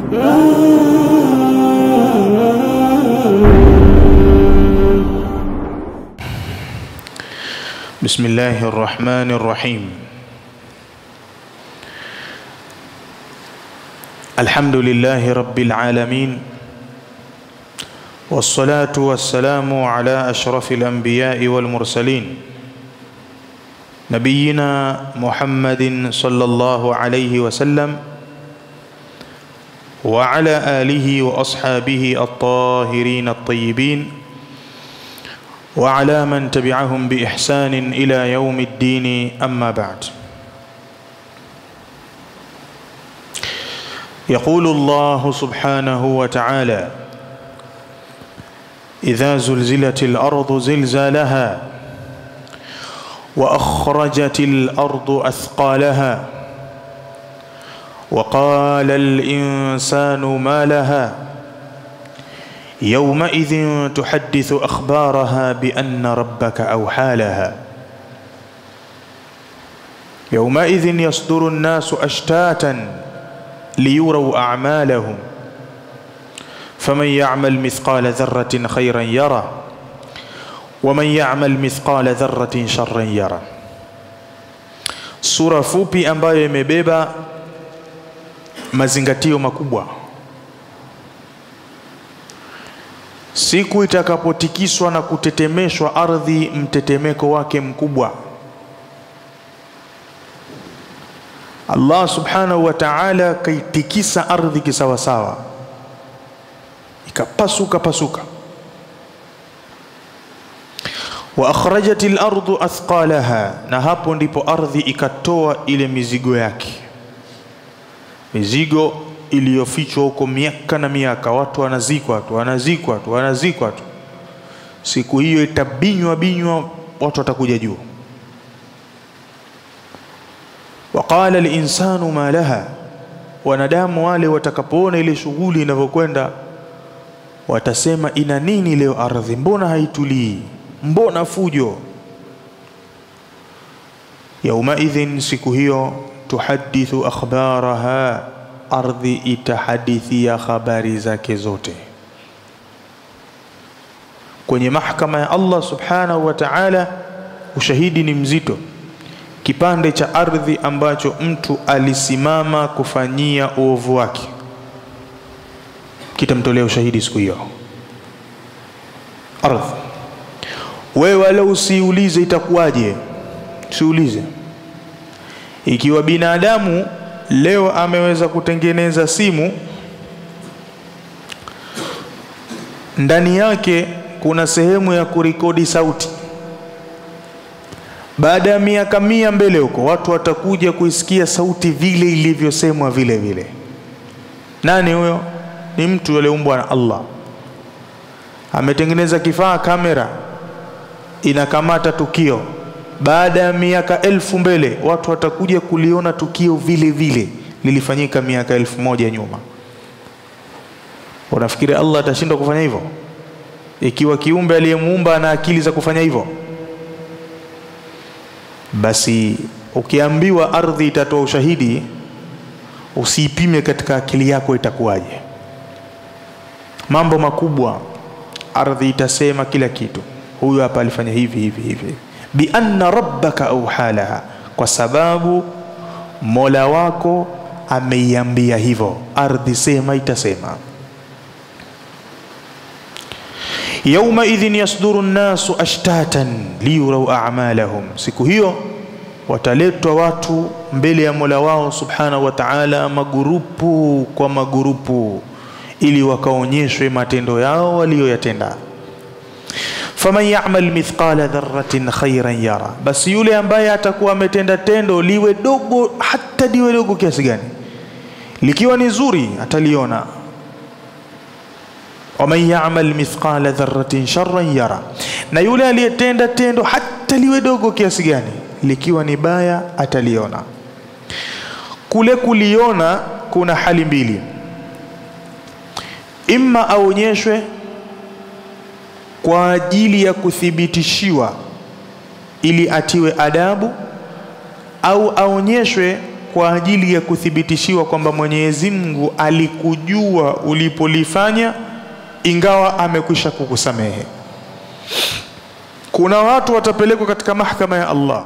بسم الله الرحمن الرحيم الحمد لله رب العالمين والصلاة والسلام على أشرف الأنبياء والمرسلين نبينا محمد صلى الله عليه وسلم وعلى آله وأصحابه الطاهرين الطيبين وعلى من تبعهم بإحسان إلى يوم الدين أما بعد يقول الله سبحانه وتعالى إذا زلزلت الأرض زلزالها وأخرجت الأرض أثقالها وقال الإنسان ما لها يومئذ تحدث أخبارها بأن ربك أوحى لها يومئذ يصدر الناس أشتاتا ليروا أعمالهم فمن يعمل مثقال ذرة خيرا يره ومن يعمل مثقال ذرة شرا يره sura fupi ambayo imebeba mazingatio makubwa siku itakapotikiswa na kutetemeshwa ardhi mtetemeko wake mkubwa Allah subhanahu wa ta'ala kaitikisa ardhi kisawasawa ikapasuka pasuka wa akhrajatil ardu athqalaha na hapo ndipo ardhi ikatoa ile mizigo yake mizigo iliyofichwa huko miaka na miaka watu wanazikwa tu wanazikwa tu wanazikwa tu siku hiyo itabinywa binywa watu watakuja juu waqala linsanu ma laha wanadamu wale watakapoona ile shughuli inavyokwenda watasema ina nini leo ardhi mbona haitulii mbona fujo yaumaidhin siku hiyo tuhadithu akhbaraha ardhi itahadithia habari zake zote kwenye mahkama ya Allah subhanahu wa ta'ala ushahidi ni mzito kipande cha ardhi ambacho mtu alisimama kufanyia uovu wake kitamtolea ushahidi siku hiyo ardhi wewe wala usiulize itakuwaje usiulize ikiwa binadamu leo ameweza kutengeneza simu ndani yake kuna sehemu ya kurekodi sauti baada ya miaka mia mbele huko watu watakuja kuisikia sauti vile ilivyosemwa vile vile nani huyo ni mtu aliyeumbwa na Allah ametengeneza kifaa kamera inakamata tukio baada ya miaka elfu mbele watu watakuja kuliona tukio vile vile lilifanyika miaka elfu moja nyuma unafikiri Allah atashindwa kufanya hivyo ikiwa kiumbe aliyemuumba ana akili za kufanya hivyo basi ukiambiwa ardhi itatoa ushahidi usiipime katika akili yako itakuwaje mambo makubwa ardhi itasema kila kitu huyu hapa alifanya hivi hivi hivi bi anna rabbaka auhalaha kwa sababu mola wako ameiambia hivyo ardhi sema itasema yauma idhin yasduru nnasu ashtatan liyurau a'malahum siku hiyo wataletwa watu mbele ya mola wao subhanahu wa ta'ala magurupu kwa magurupu ili wakaonyeshwe matendo yao waliyoyatenda faman ya'mal mithqala dharratin khairan yara basi yule ambaye atakuwa ametenda tendo liwe dogo hata liwe dogo kiasi gani likiwa ni zuri ataliona waman ya'mal mithqala dharratin sharran yara na yule aliyetenda tendo hata liwe dogo kiasi gani likiwa ni baya ataliona kule kuliona kuna hali mbili imma aonyeshwe kwa ajili ya kuthibitishiwa ili atiwe adabu au aonyeshwe kwa ajili ya kuthibitishiwa kwamba Mwenyezi Mungu alikujua ulipolifanya ingawa amekwisha kukusamehe. Kuna watu watapelekwa katika mahakama ya Allah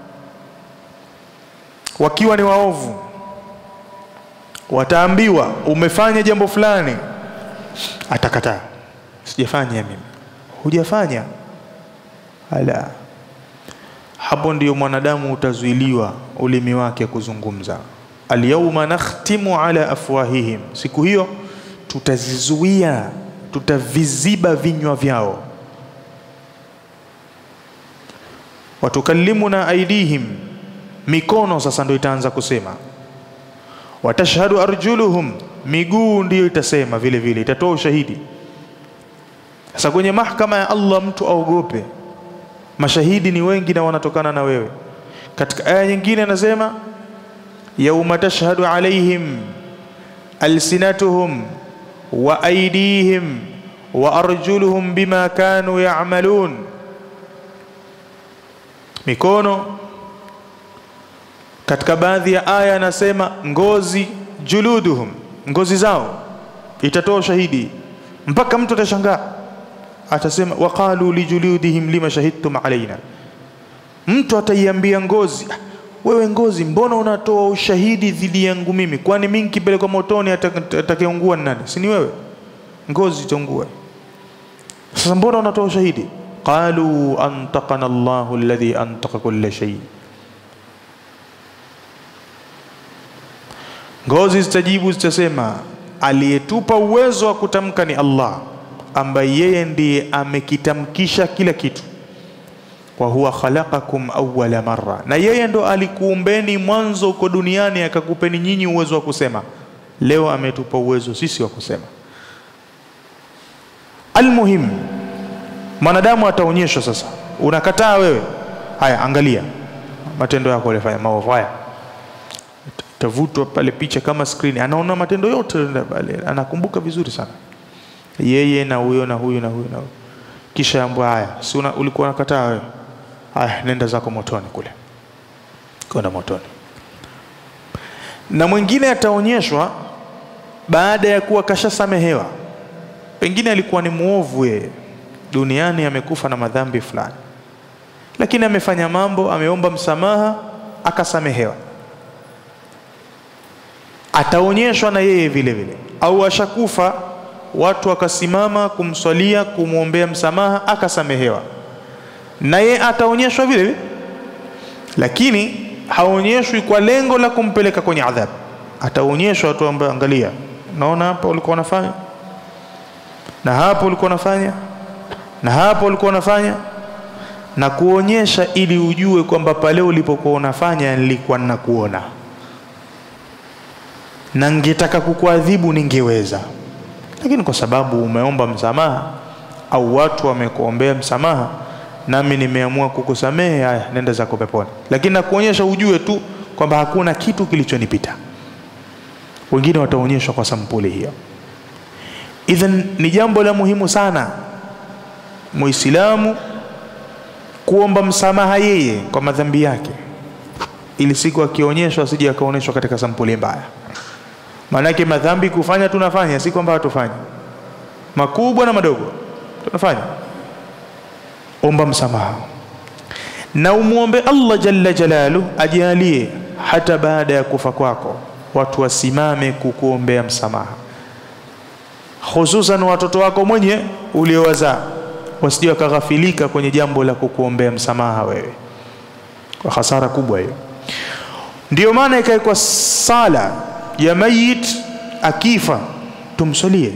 wakiwa ni waovu, wataambiwa umefanya jambo fulani, atakataa, sijafanya mimi. Hujafanya? Ala, hapo ndiyo mwanadamu utazuiliwa ulimi wake kuzungumza. Alyawma nakhtimu ala afwahihim, siku hiyo tutazizuia, tutaviziba vinywa vyao. Watukallimuna aidihim, mikono sasa ndio itaanza kusema. Watashhadu arjuluhum, miguu ndiyo itasema vile vile, itatoa ushahidi. Sasa kwenye mahakama ya Allah mtu aogope, mashahidi ni wengi na wanatokana na wewe. Katika aya nyingine anasema yauma tashhadu alaihim alsinatuhum wa aidihim wa arjuluhum bima kanu ya'malun, mikono. Katika baadhi ya aya anasema ngozi, juluduhum, ngozi zao itatoa ushahidi, mpaka mtu atashangaa atasema waqalu lijuludihim lima shahidtum alaina. Mtu ataiambia ngozi, wewe ngozi, mbona unatoa ushahidi dhidi yangu mimi? Kwani mimi nikipelekwa motoni atakayeungua ni nani? Si ni wewe? Ngozi itaungua. Sasa mbona unatoa ushahidi? qalu antaqana Allahu alladhi antaqa kulla shay. Ngozi zitajibu zitasema, aliyetupa uwezo wa kutamka ni Allah ambaye yeye ndiye amekitamkisha kila kitu. wa huwa khalaqakum awwala marra, na yeye ndo alikuumbeni mwanzo huko duniani akakupeni nyinyi uwezo wa kusema. Leo ametupa uwezo sisi wa kusema. Almuhim, mwanadamu ataonyeshwa sasa. Unakataa wewe, haya, angalia matendo yako ulifanya maovu haya, tavutwa pale picha kama skrini, anaona matendo yote pale, anakumbuka vizuri sana yeye na huyo na huyo na huyo na huyo, kisha ambwa haya, si ulikuwa unakataa wewe, haya, nenda zako motoni kule, kwenda motoni. Na mwingine ataonyeshwa baada ya kuwa kashasamehewa, pengine alikuwa ni muovu yeye duniani, amekufa na madhambi fulani, lakini amefanya mambo, ameomba msamaha, akasamehewa. Ataonyeshwa na yeye vile vile, au ashakufa watu wakasimama kumswalia kumwombea msamaha akasamehewa, na ye ataonyeshwa vile vile, lakini haonyeshwi kwa lengo la kumpeleka kwenye adhabu. Ataonyeshwa watu ambao, angalia, naona hapa ulikuwa unafanya na hapo ulikuwa unafanya na hapo ulikuwa unafanya, na kuonyesha ili ujue kwamba pale ulipokuwa unafanya nilikuwa ninakuona, na ningetaka kukuadhibu ningeweza lakini kwa sababu umeomba msamaha au watu wamekuombea msamaha, nami nimeamua kukusamehe. Haya, nenda zako peponi. Lakini nakuonyesha ujue tu kwamba hakuna kitu kilichonipita. Wengine wataonyeshwa kwa sampuli hiyo. Idhan, ni jambo la muhimu sana Muislamu kuomba msamaha yeye kwa madhambi yake, ili siku akionyeshwa asije akaonyeshwa katika sampuli mbaya. Maanake madhambi kufanya tunafanya, si kwamba hatufanyi, makubwa na madogo tunafanya. Omba msamaha na umwombe Allah jalla jalalu ajalie hata baada ya kufa kwako watu wasimame kukuombea msamaha, hususan watoto wako mwenye uliowazaa wasije wakaghafilika kwenye jambo la kukuombea msamaha wewe, kwa hasara kubwa hiyo. Ndiyo maana ikawekwa sala ya mayit akifa tumsalie,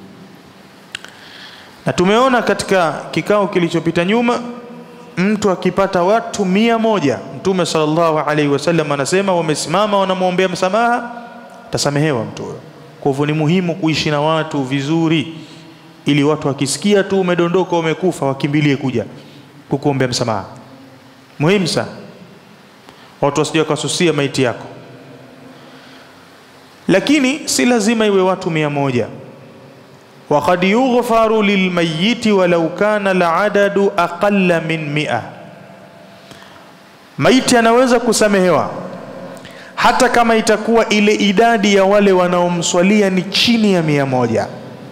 na tumeona katika kikao kilichopita nyuma, mtu akipata watu mia moja Mtume sallallahu alaihi wasallam anasema wamesimama wanamwombea msamaha, tasamehewa mtu huyo. Kwa hivyo ni muhimu kuishi na watu vizuri, ili watu wakisikia tu umedondoka umekufa, wakimbilie kuja kukuombea msamaha. Muhimu sana, watu wasije wakasusia maiti yako lakini si lazima iwe watu mia moja. Waqad yughfaru lilmayiti walau kana aladadu aqalla min mia, maiti anaweza kusamehewa hata kama itakuwa ile idadi ya wale wanaomswalia ni chini ya mia moja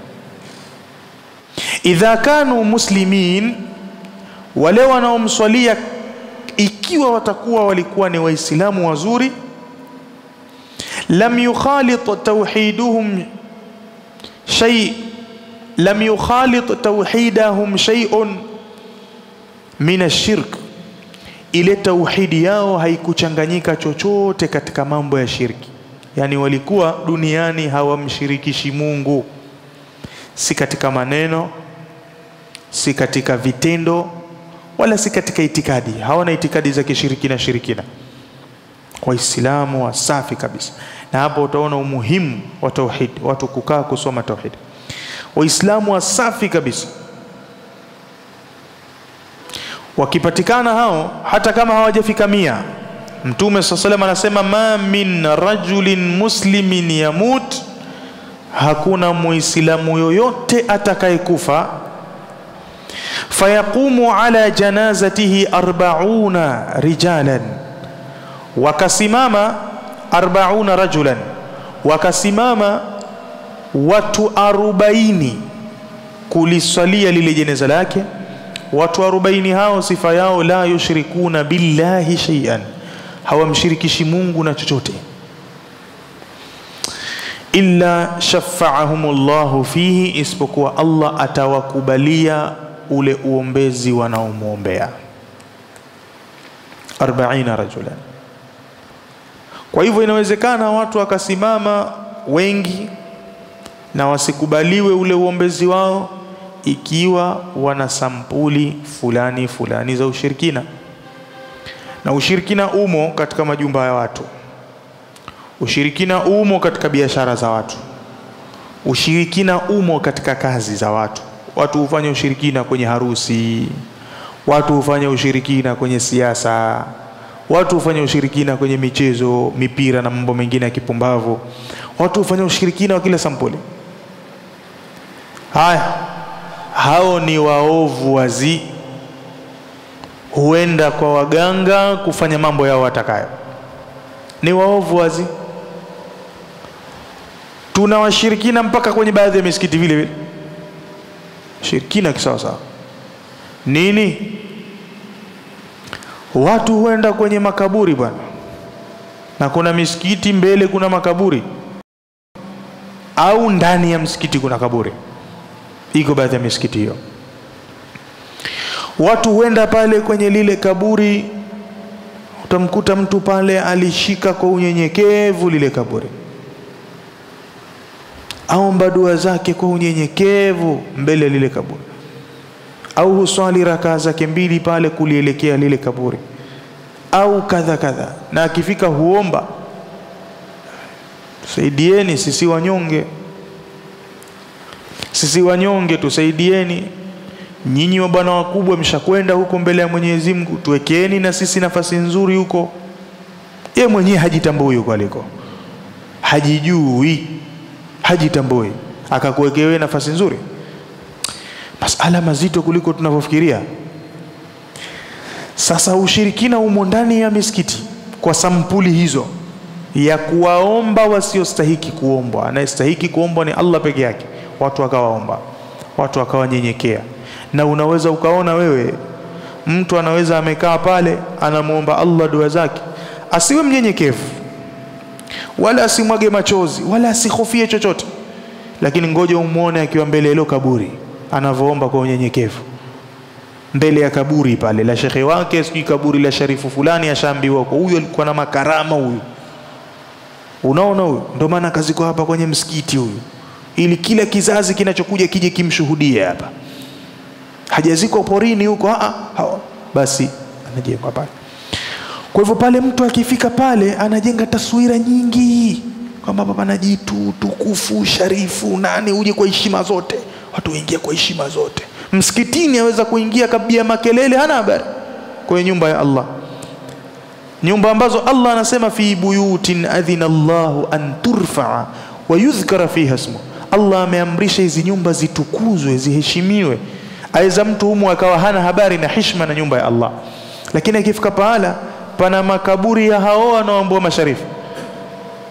idha kanu muslimin wale wanaomswalia ikiwa watakuwa walikuwa ni waislamu wazuri lam yukhalit tawhiduhum shay lam yukhalit tawhidahum shay'un min ashirk ile tauhidi yao haikuchanganyika chochote katika mambo ya shirki yani walikuwa duniani hawamshirikishi Mungu si katika maneno si katika vitendo wala si katika itikadi hawana itikadi za kishirikina shirikina waislamu wasafi kabisa na hapo utaona umuhimu wa tauhid watu kukaa kusoma tauhid waislamu wasafi kabisa wakipatikana hao hata kama hawajafika mia mtume saa salam anasema ma min rajulin muslimin yamut hakuna muislamu yoyote atakayekufa fayaqumu ala janazatihi arbauna rijalan wakasimama arbauna rajulan wakasimama watu arobaini kuliswalia lile jeneza lake watu arobaini hao sifa yao la yushrikuna billahi shay'an hawamshirikishi Mungu na chochote illa shafaahumullahu fihi isipokuwa Allah atawakubalia ule uombezi wanaomwombea 40 rajulan kwa hivyo inawezekana watu wakasimama wengi na wasikubaliwe ule uombezi wao ikiwa wana sampuli fulani fulani za ushirikina na ushirikina umo katika majumba ya watu ushirikina umo katika biashara za watu ushirikina umo katika kazi za watu watu hufanya ushirikina kwenye harusi watu hufanya ushirikina kwenye siasa watu hufanya ushirikina kwenye michezo mipira na mambo mengine ya kipumbavu watu hufanya ushirikina wa kila sampuli haya hao ni waovu wazi huenda kwa waganga kufanya mambo yao watakayo ni waovu wazi tuna washirikina mpaka kwenye baadhi ya misikiti vile vile shirikina kisawasawa nini watu huenda kwenye makaburi bwana na kuna misikiti mbele kuna makaburi au ndani ya msikiti kuna kaburi iko baadhi ya misikiti hiyo watu huenda pale kwenye lile kaburi utamkuta mtu pale alishika kwa unyenyekevu lile kaburi aomba dua zake kwa unyenyekevu mbele ya lile kaburi au huswali rakaa zake mbili pale kulielekea lile kaburi au kadha kadha na akifika huomba saidieni sisi wanyonge sisi wanyonge tusaidieni nyinyi wa bwana wakubwa mshakwenda huko mbele ya Mwenyezi Mungu tuwekeeni na sisi nafasi nzuri huko ye mwenyewe hajitambui huko aliko hajijui hajitambui akakuwekewe nafasi nzuri masala mazito kuliko tunavyofikiria sasa ushirikina umo ndani ya misikiti kwa sampuli hizo ya kuwaomba wasiostahiki kuombwa anayestahiki kuombwa ni Allah peke yake watu wakawaomba watu wakawanyenyekea na unaweza ukaona wewe mtu anaweza amekaa pale anamwomba Allah dua zake asiwe mnyenyekevu wala asimwage machozi wala asihofie chochote lakini ngoja umwone akiwa mbele ya hilo kaburi anavyoomba kwa unyenyekevu mbele ya kaburi pale la shekhe wake sijui kaburi la sharifu fulani ashaambiwa kwa huyu alikuwa na makarama huyu unaona huyu ndio maana kaziko hapa kwenye msikiti huyu ili kila kizazi kinachokuja kije kimshuhudie hapa hajazikwa porini huko a basi anajengwa pale kwa hivyo pale mtu akifika pale anajenga taswira nyingi kwamba baba na jitu tukufu sharifu nani uje kwa heshima zote watu waingia kwa heshima zote msikitini aweza kuingia kabia makelele hana habari kwenye nyumba ya Allah nyumba ambazo Allah anasema fi buyutin adhina Allahu an turfaa wa yudhkara fiha ismu Allah ameamrisha hizi nyumba zitukuzwe ziheshimiwe aweza mtu humu akawa hana habari na heshima na nyumba ya Allah lakini akifika pahala pana makaburi ya hao wanaoambua masharifu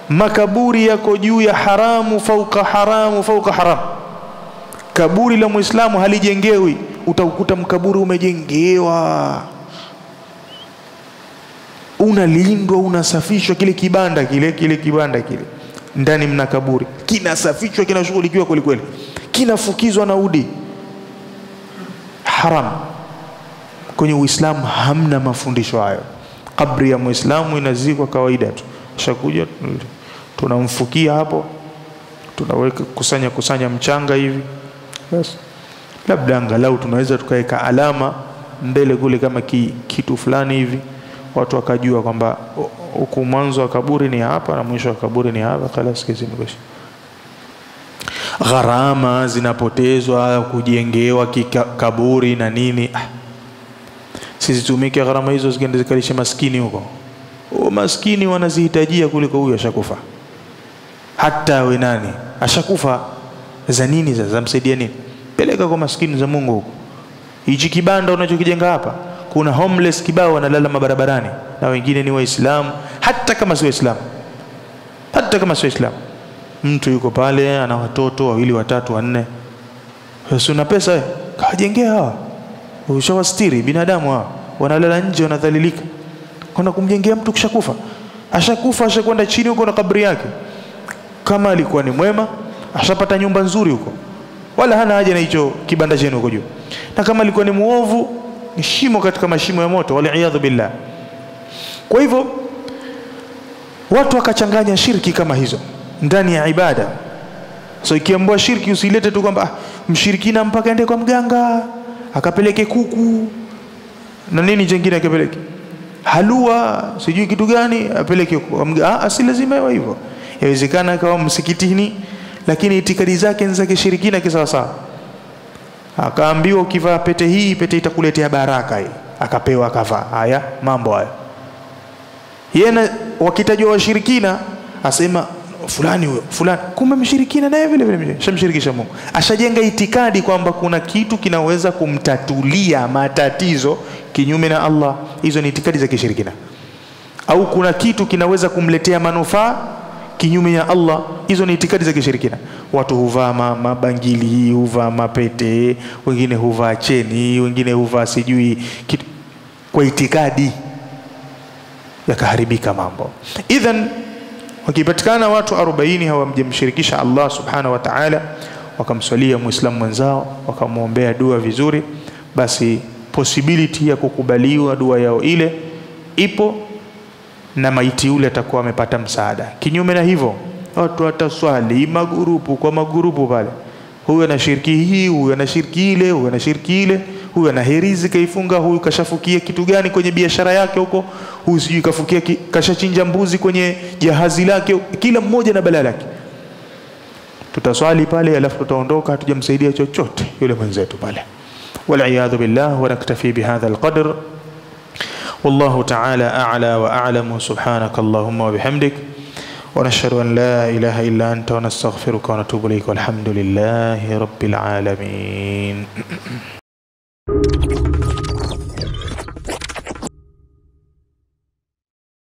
makaburi yako juu ya haramu fauka haramu fauka haramu kaburi la muislamu halijengewi utakuta mkaburi umejengewa unalindwa unasafishwa kile kibanda kile kile kibanda kile ndani mna kaburi kinasafishwa kinashughulikiwa kwelikweli kinafukizwa na udi haram kwenye uislamu hamna mafundisho hayo kabri ya muislamu inazikwa kawaida tu shakuja tunamfukia hapo tunaweka kusanya kusanya mchanga hivi basi labda angalau tunaweza tukaweka alama mbele kule kama ki, kitu fulani hivi watu wakajua kwamba huku mwanzo wa kaburi ni hapa na mwisho wa kaburi ni hapa kalas kesi imekwisha gharama zinapotezwa kujengewa kaburi na nini ah. sisi tumike gharama hizo zikienda zikalisha maskini huko o maskini wanazihitajia kuliko huyo ashakufa hata awe nani ashakufa za nini sasa zamsaidia nini peleka kwa maskini za Mungu huko hichi kibanda unachokijenga hapa kuna homeless kibao wanalala mabarabarani na wengine ni waislamu hata kama si waislamu hata kama si waislamu mtu yuko pale ana watoto wawili watatu wanne sasa una pesa wewe kawajengea hawa ushawastiri binadamu hawa wanalala nje wanadhalilika kwenda kumjengea mtu kishakufa ashakufa ashakwenda chini huko na kabri yake kama alikuwa ni mwema ashapata nyumba nzuri huko wala hana haja na hicho kibanda chenu huko juu na kama alikuwa ni muovu ni shimo katika mashimo ya moto waliyadhu billah kwa hivyo watu wakachanganya shirki kama hizo ndani ya ibada so ikiambua shirki usilete tu kwamba ah, mshirikina mpaka ende kwa mganga akapeleke kuku na nini jengine akapeleke halua sijui kitu gani apeleke kwa mganga ah, si lazima iwe hivyo yawezekana akawa msikitini lakini itikadi zake ni za kishirikina kisawasawa akaambiwa ukivaa pete hii pete itakuletea baraka hii akapewa akavaa haya mambo haya yena wakitajwa washirikina asema fulani huyo fulani kumbe mshirikina naye vile vile shamshirikisha Mungu ashajenga itikadi kwamba kuna kitu kinaweza kumtatulia matatizo kinyume na Allah hizo ni itikadi za kishirikina au kuna kitu kinaweza kumletea manufaa kinyume ya Allah hizo ni itikadi za kishirikina watu huvaa mabangili huvaa mapete wengine huvaa cheni wengine huvaa sijui kitu kwa itikadi yakaharibika mambo idhan wakipatikana watu 40 hawamjamshirikisha Allah subhanahu wa ta'ala wakamswalia muislamu mwenzao wakamwombea dua vizuri basi possibility ya kukubaliwa dua yao ile ipo na maiti yule atakuwa amepata msaada kinyume na hivyo watu wataswali magurupu kwa magurupu pale huyu ana shirki hii huyu ana shirki ile huyu ana shirki ile huyu ana herizi kaifunga huyu kashafukia kitu gani kwenye biashara yake huko huyu sijui kafukia ki, kashachinja mbuzi kwenye jahazi lake kila mmoja na balaa lake tutaswali pale alafu tutaondoka hatujamsaidia chochote yule mwenzetu pale والعياذ بالله ونكتفي بهذا القدر والله تعالى أعلى وأعلم سبحانك اللهم وبحمدك ونشهد أن لا إله إلا أنت ونستغفرك ونتوب إليك والحمد لله رب العالمين